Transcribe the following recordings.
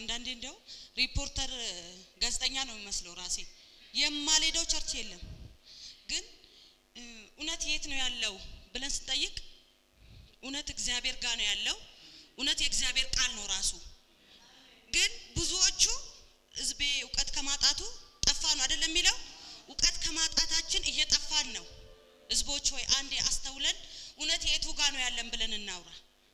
አንዳንዴ እንደው ሪፖርተር ጋዜጠኛ ነው የሚመስለው ራሴ የማልሄደው ቸርች የለም ግን እ፣ እውነት የት ነው ያለው ብለን ስንጠይቅ እውነት እግዚአብሔር ጋር ነው ያለው እውነት የእግዚአብሔር ቃል ነው ራሱ ግን ብዙዎቹ ህዝቤ እውቀት ከማጣቱ ጠፋ ነው አይደለም የሚለው እውቀት ከማጣታችን እየጠፋን ነው ህዝቦች ሆይ አንዴ አስተውለን እውነት የቱ ጋር ነው ያለን ብለን እናውራ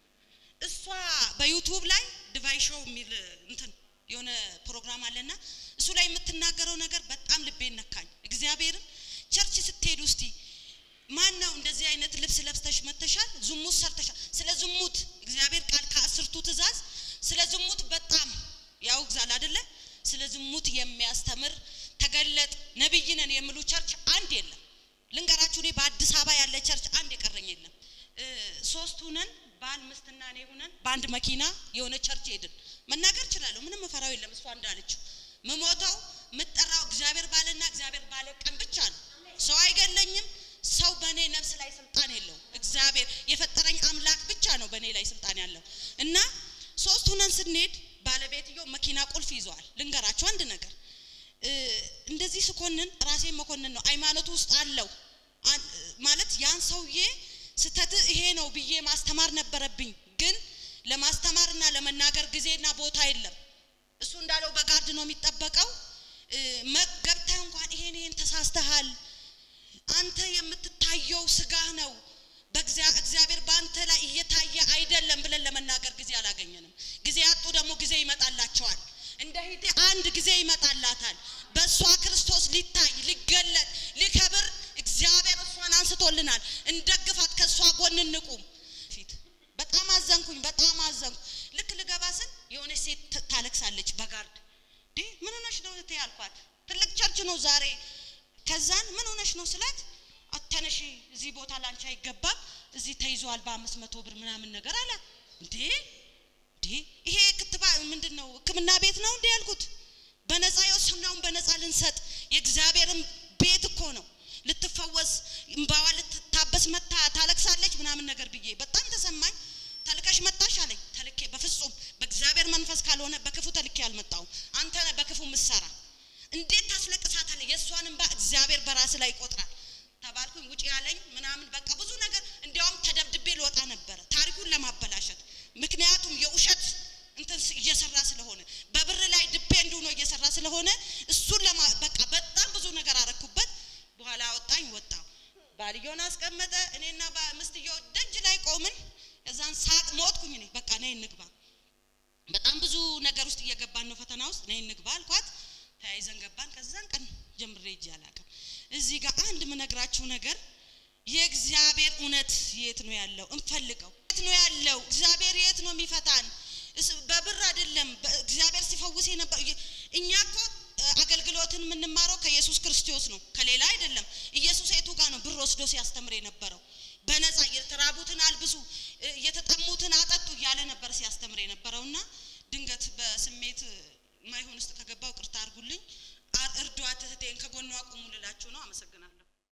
እሷ በዩቱብ ላይ ዲቫይ ሾው የሚል እንትን የሆነ ፕሮግራም አለና እሱ ላይ የምትናገረው ነገር በጣም ልቤን ነካኝ እግዚአብሔርን ቸርች ስትሄዱ እስቲ ማን ነው እንደዚህ አይነት ልብስ ለብስተሽ መተሻል ዝሙት ሰርተሻል ስለ ዝሙት እግዚአብሔር ቃል ከአስርቱ ትእዛዝ ስለ ዝሙት በጣም ያውግዛል አደለ ስለ ዝሙት የሚያስተምር ተገለጥ ነብይ ነን የሚሉ ቸርች አንድ የለም ልንገራችሁ እኔ በአዲስ አበባ ያለ ቸርች አንድ የቀረኝ የለም እ፣ ሶስት ሁነን ባል ምስትና እኔ ሁነን በአንድ መኪና የሆነ ቸርች ሄድን መናገር እችላለሁ ምንም ፈራው የለም እሷ እንዳለችው ምሞተው ምጠራው እግዚአብሔር ባለና እግዚአብሔር ባለ ቀን ብቻ ነው ሰው አይገለኝም ሰው በእኔ ነፍስ ላይ ስልጣን የለውም እግዚአብሔር የፈጠረኝ አምላክ ብቻ ነው በእኔ ላይ ስልጣን ያለው እና ሶስት ሁነን ስንሄድ ባለቤትየው መኪና ቁልፍ ይዘዋል ልንገራችሁ አንድ ነገር እ፣ እንደዚህ ስኮንን ራሴን መኮንን ነው ሃይማኖት ውስጥ አለው አን- ማለት ያን ሰውዬ ስተት ይሄ ነው ብዬ ማስተማር ነበረብኝ ግን ለማስተማርና ለመናገር ጊዜና ቦታ የለም እሱ እንዳለው በጋርድ ነው የሚጠበቀው እ፣ መ- ገብተህ እንኳን ይሄን ይሄን ተሳስተሃል አንተ የምትታየው ስጋ ነው በእግዚአ- እግዚአብሔር በአንተ ላይ እየታየ አይደለም ብለን ለመናገር ጊዜ አላገኘንም ጊዜ ያጡ ደግሞ ጊዜ ይመጣላቸዋል እንደ ሂቴ አንድ ጊዜ ይመጣላታል በእሷ ክርስቶስ ሊታይ ሊገለጥ ሊከብር እግዚአብሔር እሷን አንስቶልናል እንደግፋት ከእሷ ጎን እንቁም ፊት በጣም አዘንኩኝ በጣም አዘንኩ ልክ ልገባ ስል የሆነች ሴት ት- ታለቅሳለች በጋርድ ዲ ምን ሆነሽ ነው እህቴ አልኳት ትልቅ ቸርች ነው ዛሬ ከዛን ምን ሆነሽ ነው ስላት አተነሽ እዚህ ቦታ ላንቺ አይገባም እዚህ ተይዟል በአምስት መቶ ብር ምናምን ነገር አላት እንዴ እንዴ ይሄ ክትባ ምንድን ነው ህክምና ቤት ነው እንዴ ያልኩት በነፃ የወሰናውን በነፃ ልንሰጥ የእግዚአብሔርን ቤት እኮ ነው ልትፈወስ እምባዋ ልትታበስ መታ ታለቅሳለች ምናምን ነገር ብዬ በጣም ተሰማኝ ተልከሽ መጣሽ አለኝ ተልኬ በፍጹም በእግዚአብሔር መንፈስ ካልሆነ በክፉ ተልኬ አልመጣውም አንተ ነህ በክፉ ምሰራ እንዴት ታስለቅሳታለህ የእሷን እንባ እግዚአብሔር በራስ ላይ ይቆጥራል ተባልኩኝ ውጭ ያለኝ ምናምን በቃ ብዙ ነገር እንዲያውም ተደብድቤ ልወጣ ነበረ ታሪኩን ለማበላሸት ምክንያቱም የውሸት እንትን ስ- እየሰራ ስለሆነ በብር ላይ ዲፔንድ ሆኖ እየሰራ ስለሆነ እሱን ለማ በቃ በጣም ብዙ ነገር አረኩበት በኋላ አወጣኝ ወጣው ባልየውን አስቀመጠ እኔና ባ- ምስትየው ደጅ ላይ ቆምን እዛን ሳቅ ሞትኩኝ እኔ በቃ ነይ እንግባ በጣም ብዙ ነገር ውስጥ እየገባን ነው ፈተና ውስጥ ነይ እንግባ አልኳት ተያይዘን ገባን ከዛን ቀን ጀምሬ እጅ አላውቅም እዚህ ጋር አንድ ምነግራችሁ ነገር የእግዚአብሔር እውነት የት ነው ያለው እንፈልገው የት ነው ያለው እግዚአብሔር የት ነው የሚፈታን እስ- በብር አይደለም በ- እግዚአብሔር ሲፈውስ የነበር እኛ እኮ እ፣ አገልግሎትን የምንማረው ከኢየሱስ ክርስቶስ ነው ከሌላ አይደለም ኢየሱስ የቱ ጋር ነው ብር ወስዶ ሲያስተምር የነበረው በነፃ የተራቡትን አልብሱ እ፣ የተጠሙትን አጠጡ እያለ ነበር ሲያስተምር የነበረውና ድንገት በስሜት ማይሆን ውስጥ ከገባው ቅርታ አድርጉልኝ አ- እርዷት እህቴን ከጎኗ ቁሙ ልላችሁ ነው አመሰግናለሁ